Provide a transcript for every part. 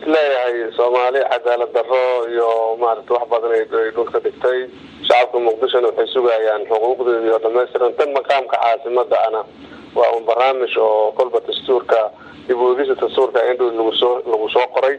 isleeyahay soomaali cadaalad daro iyo maarata wax badan ay dhulka dhigtay shacabka muqdishona waxay sugayaan xuquuqdeedii oo dhamaystiran tan maqaamka caasimada ana waa un barnaamij oo kolba dastuurka dib uegisa dastuurka indhow lagusoo lagu soo qoray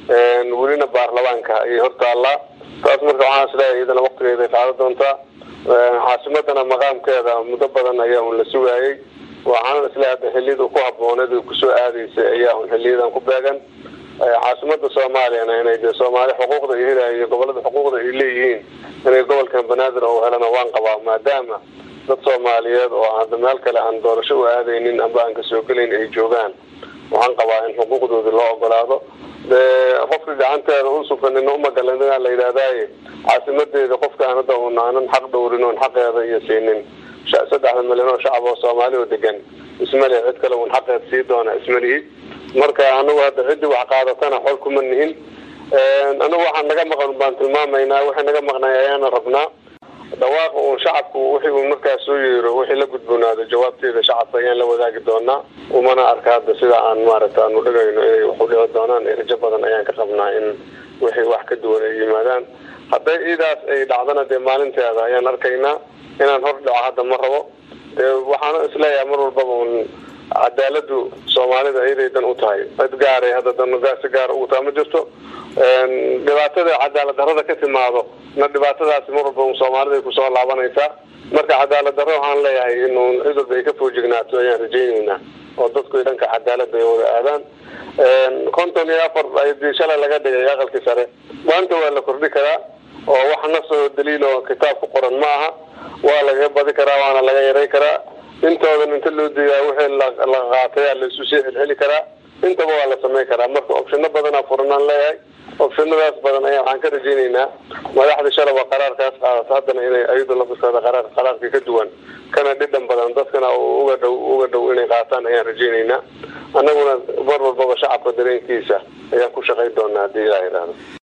welina baarlamaanka ayay hortaallaa taas marka waxaan isleeyahay iyadana waktigeeda ay qaado doontaa caasimadana maqaamkeeda muddo badan ayaa un la sugaayay waxaana isleeyahay hadda xiliyada ku habooneed ay kusoo aadaysay ayaa un xiliyadan ku beegan caasimada soomaaliyana inay de soomaali xuquuqda ay helayo iyo gobolada xuquuqda ay leeyihiin inay gobolkan banaadir oo helana waan qabaa maadaama dad soomaaliyeed oo hadda meel kale aan doorasho u aadaynin amba aan kasoo gelayn ay joogaan waxaan qabaa in xuquuqdoodii loo ogolaado de qofka gacanteeda u suganina umagalanaa la yidhahdaaye caasimadeeda qofkaan hadda un aanan xaq dhowrin oon xaqeeda iyo siinin saddexda milyan oo shacab oo soomaali oo degan ismali cid kale un xaqeed sii doona ismalihi marka anagu hadda ciddii wax qaadatana xol kuma nihin anagu waxaan naga maqan baan tilmaamaynaa waxay naga maqnay ayaana rabnaa dhawaaqa uun shacabku wixii uu markaas soo yeero wixii la gudboonaado jawaabteeda shacabka ayaan la wadaagi doonaa umana arka hadda sida aan maaragta aanu dhigayno inay wax u dhici doonaan rajo badan ayaan ka qabnaa in wixii wax ka duwan ay yimaadaan hadday iidaas ay dhacdana dee maalinteeda ayaan arkaynaa inaan hor dhaco hadda ma rabo dee waxaana isleeyahay mar walbaba un cadaaladu soomaalida iyaday dan u tahay cid gaaray hadda dan si gaara ugu taa ma jirto dhibaatada cadaalad darada ka timaado na dhibaatadaasi mar walba soomaalida ay kusoo laabanaysaa marka cadaalad darro waxaan leeyahay in cid walba ay ka foojignaato ayaan rajayneynaa oo dadku dhanka cadaalada ay wada aadaan konton iyo afar ayadii shalay laga dhigay aqalkii sare maanta waa la kordhi karaa oo wax nasoo daliil oo kitaab ku qoran ma aha waa lagaga badi karaa waana laga yaray karaa intoodan inta loo diiyaa wixii la qaataya laisu sii celceli karaa intaba waa la samayn karaa marka opshino badanaa furanaan leeyahay opshinadaas badan ayaa waxaan ka rajayneynaa madaxda shalaba qaraarkaas qaadato haddana inay ayadu lafiskooda qaraar qaraarka ka duwan kana dhidhan badan dadkana uga dhow uga dhow inay qaataan ayaan rajayneynaa annaguna mar walbaba shacabka dareenkiisa ayaan ku shaqayn doonaa haddii ilaa yidhaahdo